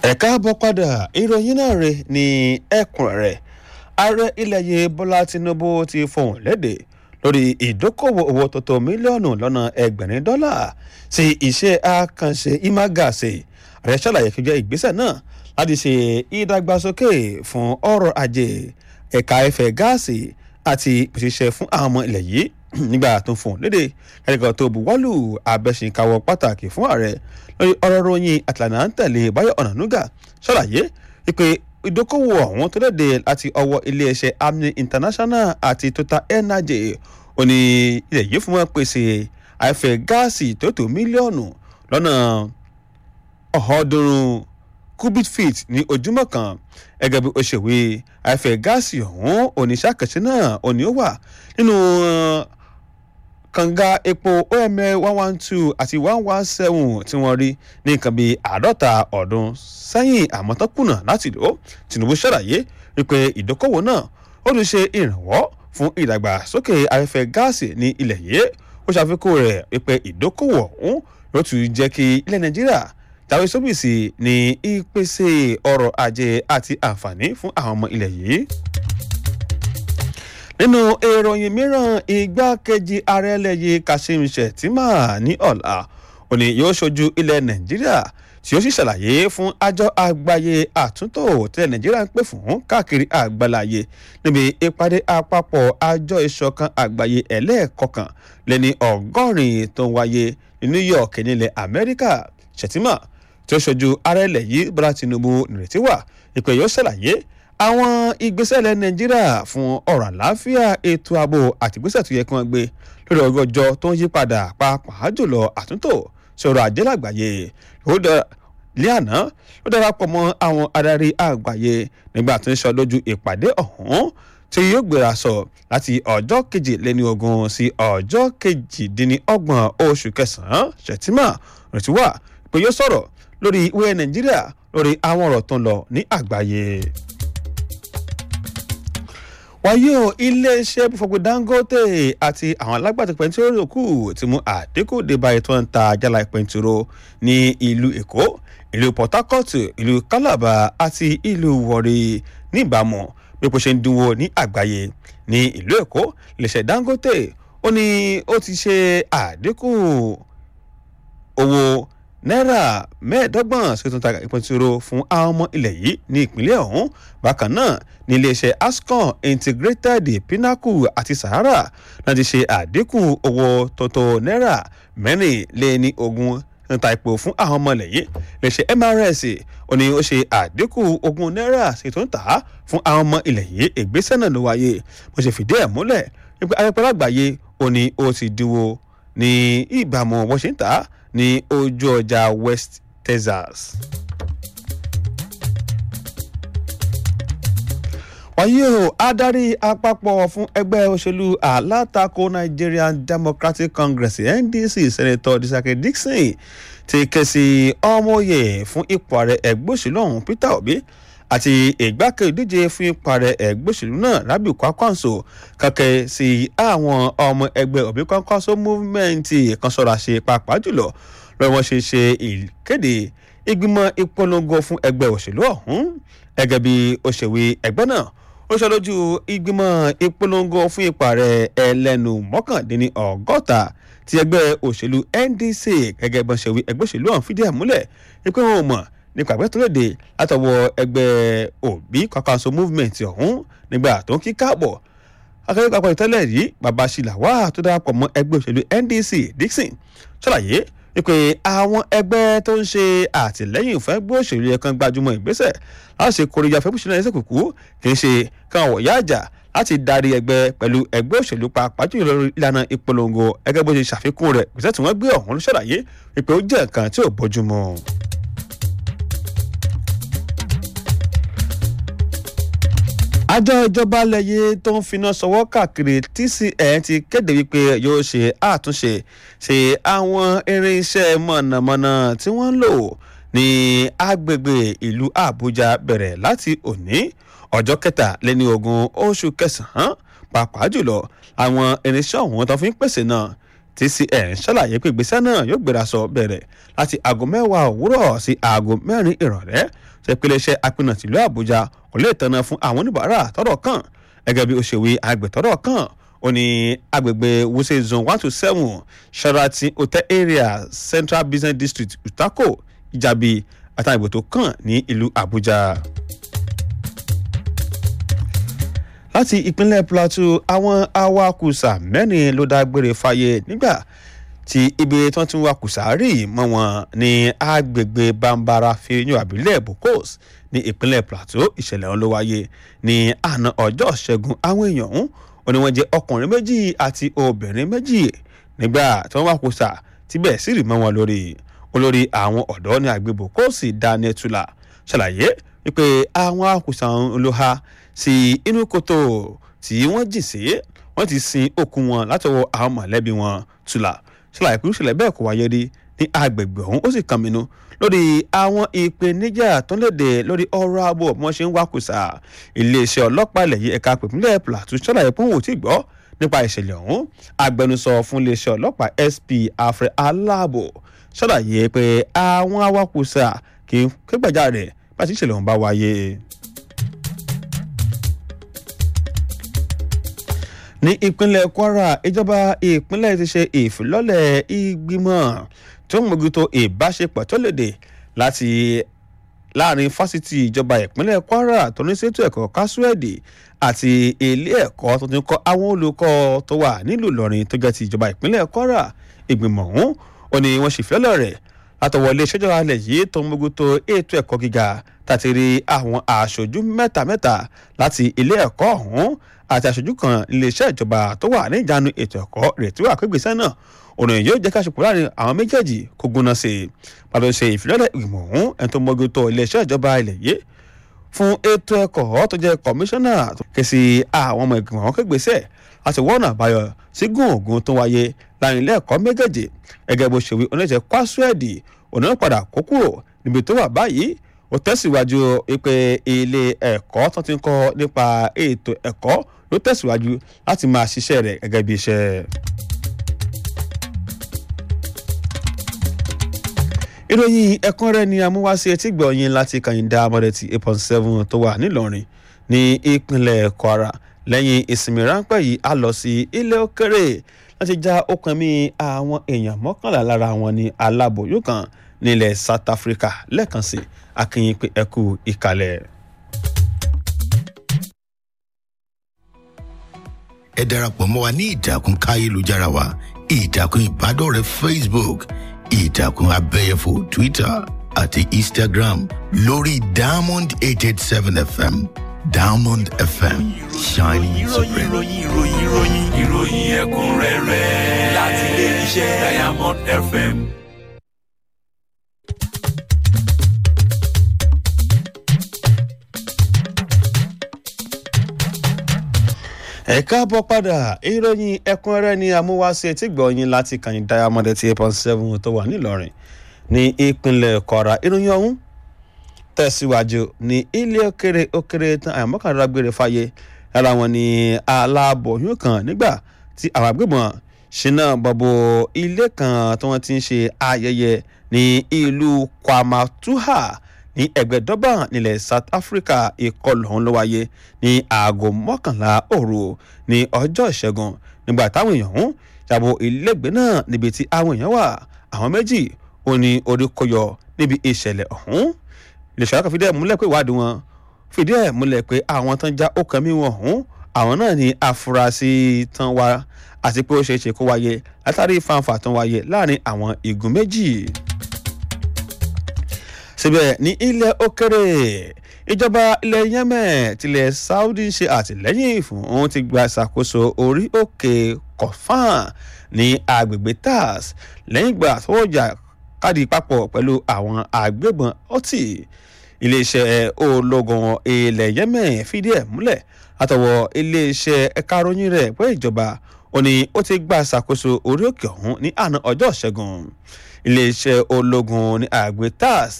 ẹ̀ka bọ́ padà ìròyìn náà rè ní ẹ̀kúnrẹ́rẹ́ ààrẹ ilẹ̀ yìí bọ́lá tinubu ti fohùn lédè lórí ìdókòwò owó tó tó mílíọ̀nù lọ́nà ẹgbẹ̀rin dọ́là sí iṣẹ́ àkànṣe imagase ààrẹ ṣàlàyé kí jẹ́ ìgbésẹ̀ náà láti ṣe ìdàgbàsókè fún ọrọ̀ ajé ẹ̀ka ẹ̀fẹ̀ gáàsì àti òṣìṣẹ́ fún àwọn ọmọ ilẹ̀ yìí nígbà tó ń fún lédè ẹnìkan tó buwọ́lù abẹ́sìnkáwọ́ pàtàkì fún ààrẹ lórí ọ̀rọ̀ ròyìn àtìlànà ń tẹ̀lé báyọ̀ ọ̀nànúgà ṣàlàyé wípé ìdókòwò ọ̀hún tó léde láti ọwọ́ iléeṣẹ́ amni international àti total energy ó ní ilẹ̀ yìí fún wọn pèsè àìfẹ́ gáàsì tó tó mílíọ̀nù lọ́nà ọ̀ọ́dúnrún cubic feet ní ojúmọ́ kan gẹ́gẹ́ bí ó ṣe wí àìfẹ́ gáàsì ọ̀hún oníṣàkàṣe náà òní ó wà nínú kànga epo oml one one two àti one one seven tí wọ́n rí ní nǹkan bíi àádọ́ta ọdún sẹ́yìn àmọ́ tán kùnà láti lò ó tinubu ṣàlàyé wípé ìdókòwò náà ó lè ṣe ìrànwọ́ fún ìdàgbàsókè afẹ́fẹ́ gáàsì ní ilẹ̀ yìí ó ṣàfikún rẹ̀ wípé ìdókòwò ọ̀hún yóò tún jẹ́ kí ilẹ̀ nàìjíríà tàwé sóbìsì ní ìpèsè ọrọ̀ ajé àti àǹfààní fún àwọn ọmọ ilẹ̀ yìí nínú ìròyìn mìíràn igbákejì ààrẹ ẹlẹ́yẹ kashim shettima ní ọ̀la òní yóò ṣojú ilẹ̀ nàìjíríà tí ó sì ṣàlàyé fún àjọ àgbáyé àtúntò tẹ́lẹ̀ nàìjíríà ń pè fún káàkiri àgbáláyé níbi ìpàdé àpapọ̀ àjọ ìṣọ̀kan àgbáyé ẹlẹ́ẹ̀kọkàn lẹ́ni ọgọ́rin tó ń wáyé ní new york nílẹ̀ amẹ́ríkà shettima tí ó ṣojú ààrẹ ẹlẹ́yẹ bọ́lá tinubu nìrètí wà ìpè yóò ṣàlàyé àwọn ìgbésẹ̀ ilẹ̀ nàìjíríà fún ọ̀rọ̀ àláfíà ètò ààbò àti ìgbésẹ̀ tó yẹ kí wọ́n gbé lórí ọjọ́ ọjọ́ tó ń yí padà pàápàá jùlọ àtúntò sọ̀rọ̀ ajé lágbàáyé lé àná ló darapọ̀ mọ́ àwọn adarí àgbáyé nígbà tó ń sọ lójú ìpàdé ọ̀hún tí yóò gbéra sọ láti ọjọ́ kejìléní ogún sí ọjọ́ kejìdínlọ́gbọ̀n oṣù kẹsàn-án ṣètìmá retí wà pé yóò sọ̀rọ̀ lórí ìwé nàìjíríà lórí àwọn ọ̀rọ̀ tó ń lọ ní àgbáyé wáyé o iléeṣẹ́ fọgbọ́n dangote àti àwọn alágbàtà pẹ̀ntúrò kù ti mú àdínkù débà ètò ń ta jálá pẹ̀ntúrò ní ìlú èkó ìlú port harcourt ìlú calabar àti ìlú warri níbàámu bí kò ṣe ń dínwó ní àgbáyé ní ìlú èkó iléeṣẹ́ dangote ó ní ó ti ṣe àdínkù owó náírà mẹ́ẹ̀ẹ́dọ́gbọ̀n ṣètò ta ìpẹ̀tùrò fún àwọn ọmọ ilẹ̀ yìí ní ìpínlẹ̀ ọ̀hún bákan náà ní iléeṣẹ́ ascon integrated pinnacle àti sahara láti ṣe àdínkù owó tọ́tọ́ náírà mẹ́rìnléní ogún níta ipò fún àwọn ọmọ ilẹ̀ yìí iléeṣẹ́ mrs ó ní ó ṣe àdínkù ogún náírà ṣètò ń tà á fún àwọn ọmọ ilẹ̀ yìí ìgbésẹ̀ náà ló wáyé bó ṣe fìdí ẹ̀ múlẹ̀ wípé ayẹpẹ́ lágbàáyé ó ní ó ti dínwó ní ìbámu bó ṣe ń tà á ní ojú ọjà west texas. wáyé o adarí àpapọ̀ fún ẹgbẹ́ òṣèlú alátakò nigerian democratic congress ndc senator disake dixon ti ké sí ọmọye fún ipò ààrẹ ẹgbẹ́ òṣèlú ọ̀hún peter obi àti ìgbákejì díje fún ipò ààrẹ ẹgbẹ́ òṣèlú náà rabiu kwakwanso kàkẹ́ sí àwọn ọmọ ẹgbẹ́ obi kwakwanso movement kan sọ̀rọ̀ àṣẹ pàápàá jùlọ lọ́wọ́ wọn ṣe ṣe ìkéde ìgbìmọ̀ ìpolongo fún ẹgbẹ́ òṣèlú ọ̀hún gẹ́gẹ́ bí òṣèwé ẹgbẹ́ náà ó sọ lójú ìgbìmọ̀ ìpolongo fún ipò ààrẹ ẹlẹ́nu mọ́kàndínní ọgọ́ta ti ẹgbẹ́ òṣèlú ndc gẹ́gẹ́ bí òṣèwé ẹgbẹ́ òṣèlú ọ̀hún fìdí ẹ̀ múlẹ̀ wípé wọn ò mọ̀ nípa àgbẹ̀ tó léde látọwọ́ ẹgbẹ́ òbí kọkànso movement ọ̀hún nígbà tó ń kí káàbọ̀ akẹ́kọ̀ọ́ papọ̀ ìtẹ́lẹ̀ rí bàbá ṣìlàwà tó darapọ̀ mọ́ ẹgbẹ́ òṣèlú ndc dixon ṣàlàyé wípé àwọn ẹgbẹ́ tó ń ṣe àtìlẹ́yìn fún ẹgbẹ́ òṣèlú yẹn kan gbajúmọ̀ ìgbésẹ̀ láti ṣe kórìíra fẹ́ bùsùn náà ẹsẹ̀ kùkú kì í ṣe káwọn wọ̀nyá àjà láti darí ẹgbẹ́ pẹ̀lú ẹgbẹ́ òṣèlú pàápàá jùlọ lórí ìlànà ìpolongo ẹgbẹ́ bó ṣe ṣàfikún rẹ̀ ìgbésẹ̀ tí wọ́n gbé ọ̀hún ṣàlàyé wípé ó jẹ́ nǹkan tí ò bójúmu. àjọ ìjọba lẹ́yẹ tó ń finá sọwọ́ káàkiri tcn ti kéde wípé yóò ṣe àtúnṣe ṣe àwọn irinṣẹ́ mọ̀nàmọ́ná tí wọ́n ń lò ní agbègbè ìlú àbújá bẹ̀rẹ̀ láti òní ọjọ́ kẹtàléní ogún oṣù kẹsàn-án pàápàá jùlọ àwọn irinṣẹ́ ọ̀hún tó fi ń pèsè náà tcn ṣàlàyé pé ìgbésẹ̀ náà yóò gbéra sọ bẹ̀rẹ̀ láti aago mẹ́wàá òwúrọ̀ sí aago mẹ́rin ìrọ̀lẹ́ ṣe pé iléeṣẹ́ apinà tìlú àbújá kò lè tanná fún àwọn oníbàárà tọ́rọ̀ kàn gẹ́gẹ́ bí òṣèwé agbẹ̀tọ́rọ̀ kàn ó ní agbègbè wuse zone one to seven sheraton hotel area central business district utako ìjàbí àtàwọn ìbò tó kàn ní ìlú àbújá. láti ìpínlẹ̀ plateau àwọn awakùsà mẹ́rin ló dágbére fáyé nígbà tí ibi tí wọ́n ti ń wakùsà rí mọ́ wọn ní agbègbè bambara fíyàn àbílẹ̀ bokos ní ìpínlẹ̀ plateau ìṣẹ̀lẹ̀ ọ̀hún ló wáyé ní àná ọjọ́ ṣẹ́gun àwọn èèyàn ọ̀hún ó ní wọ́n jẹ́ ọkùnrin méjì àti obìnrin méjì nígbà tí wọ́n wakùsà tíbẹ̀ sì rì mọ́ wọn lórí olórí àwọn ọ̀dọ́ ní agbègbè bokos daniel tula ṣàlàyé wípé àwọn akùsà ọ̀hún ló ha sí inú kòtò tí wọ́n jì sí wọ́n ti sin òkú wọn látọwọ́ àwọn mọ̀lẹ́bí wọn tula ṣàlàyé pé ìṣẹ̀lẹ̀ bẹ́ẹ̀ kò wáyé rí ní agbègbè ọ̀hún ó sì kàn mínú lórí àwọn ìpèníjà tó ń léde lórí ọrọ̀ ààbò bí wọ́n ṣe ń wákùsà iléeṣẹ́ ọlọ́pàá ilẹ̀ yìí ẹ̀ka pèpínlẹ̀ plateau ṣàlàyé pé òun ò tí ì gbọ́ nípa ìṣẹ̀lẹ̀ ọ̀hún agbẹnusọ fún iléeṣẹ́ ọlọ́pàá sp alfred aláàbò ṣàlàyé pé àwọn awakùsà kì í kégbàjáre bá ti ìṣẹ̀lẹ̀ ọ̀hún bá wáyé. ní ìpínlẹ̀ kwara ìjọba ìpínlẹ̀ ti ṣe ìfilọ́lẹ̀ ìgbìmọ̀ tó ń mójútó ìbáṣepọ̀ tó léde láti láàrin fásitì ìjọba ìpínlẹ̀ kwara tó ní ṣètò ẹ̀kọ́ kásúẹ̀dì àti ilé ẹ̀kọ́ tó ti ń kọ́ àwọn olùkọ́ tó wà nílùú ìlọrin tó jẹ́ ti ìjọba ìpínlẹ̀ kwara ìgbìmọ̀ ọ̀hún ó ní wọ́n ṣèfilọ́lẹ̀ rẹ̀ látọwọ́ ilé ìṣèjọba alẹ̀ yìí tó ń mójútó ètò ẹ̀kọ́ gíga tàti rí àwọn aṣojú mẹ́ta mẹ́ta láti ilé ẹ̀kọ́ ọ̀hún àti aṣojú kan iléeṣẹ́ ìjọba tó wà ní ìjánu ètò ẹ̀kọ́ rètí wà pé gbèsè náà ọ̀nà yóò jẹ́ káṣepọ̀ láàrin àwọn méjèèjì kó gúnná sí i pàtó ṣe ìfilọ́lẹ̀ ìgbìmọ̀ ọ̀hún ẹni tó mójútó iléeṣẹ́ ìjọba ilẹ̀ yìí fún ètò ẹ̀kọ́ tó jẹ́ kọmíṣánná ké sí àwọn ọmọ ìgbìmọ̀ ọ̀hún kégbèsè láti wọ́nà àbáyọ sí gúnògùn tó wáyé láàrin ilé ẹ̀kọ́ méjèèjì gẹ́gẹ́ bó ṣe wí oníṣẹ́ kwásúẹ̀dì òní padà kó kúrò níbi tó wà báyìí ó tẹ̀síwájú pé ilé ẹ̀kọ́ tó ti ń kọ́ nípa ètò ẹ̀kọ́ ló tẹ̀síwájú láti máa ṣiṣẹ́ rẹ̀ gẹ́gẹ́ bí iṣẹ́. ìròyìn ẹ̀kúnrẹ́ ni amúwáṣe etí gbọ̀nyìn láti kàyíndà amọ̀dẹ̀tì eight point seven tó wà nílọrin ní ìpínlẹ̀ kwara lẹ́yìn ìsinmi ráńpẹ́ yìí a lọ sí ilé òkèrè láti já okùn mi àwọn èèyàn mọ́kànlá lára wọn ní aláboyún kan nílẹ̀ south africa lẹ́ẹ̀kan sí akínyìn pé ẹkú ìkàlẹ̀. ẹ darapọ̀ mọ́ wa ní ìtàkùn káyélujára wa ìtàkùn ìbádọ́rẹ̀ẹ́ facebook ìtàkùn abẹ́yẹfò twitter àti instagram lórí diamond eight eight seven fm diamond fm shining supreme. ìròyìn ìròyìn ìròyìn ìròyìn ẹ̀kúnrẹ́rẹ́ láti ilé iṣẹ́ diamond fm. ẹ káàbọ̀ padà ìròyìn ẹ̀kúnrẹ́rẹ́ ni amúwáṣe tí gbọ̀nyìn láti kàyìn diamond eight eight point seven tó wà nílọrin ní ìpínlẹ̀ kwara ìròyìn ọ̀hún tẹ̀síwájú ní ilé òkèrè òkèrè tán àyàmọ́kànlá gbére fàyè lára wọn ní aláàbòyún kan nígbà tí àwọn agbébọn ṣínà bọ̀bọ̀ ilé kan tí wọ́n ti ń ṣe ayẹyẹ ní ìlú kwamatuha ní ẹgbẹ́ durban nílẹ̀ south africa ìkọlù ọ̀hún ló wáyé ní aago mọ́kànlá òru ní ọjọ́ ìṣẹ́gun nígbà táwọn èèyàn ọ̀hún yàbò ilégbèé náà níbi tí àwọn èèyàn wà àwọn méjì ò ní orí kọyọ níbi ìṣẹ̀lẹ̀ ọ̀hún iléeṣẹ́ ọlọ́kàn fìdí ẹ̀ múlẹ̀ pé ìwádìí wọn fìdí ẹ̀ múlẹ̀ pé àwọn tán já ọkàn mi wọn ọ̀hún àwọn náà ní afurasí tán wá àti pé ó ṣeé ṣe kó wáyé látàrí fanfa tán wáyé láàrin àwọn igun méjì síbẹ̀ ní ilẹ̀ òkèrè ìjọba ilẹ̀ yemen tilẹ̀ saudi ṣe àtìlẹ́yìn fún òun ti gba ìṣàkóso orí òkè kọfán ní agbègbè tars lẹ́yìn ìgbà tó jà káàdì papọ̀ pẹ̀lú àwọn agbébọn ọtí iléeṣẹ́ ológun ilẹ̀ yemen fìdí ẹ̀ múlẹ̀ látọwọ́ iléeṣẹ́ ẹ̀ka ròyìn rẹ̀ pé ìjọba ó ní ó ti gba ìṣàkóso orí òkè ọ̀hún ní àná ọjọ́ ìṣẹ́gun iléeṣẹ́ ológun ní àgbẹ̀ tars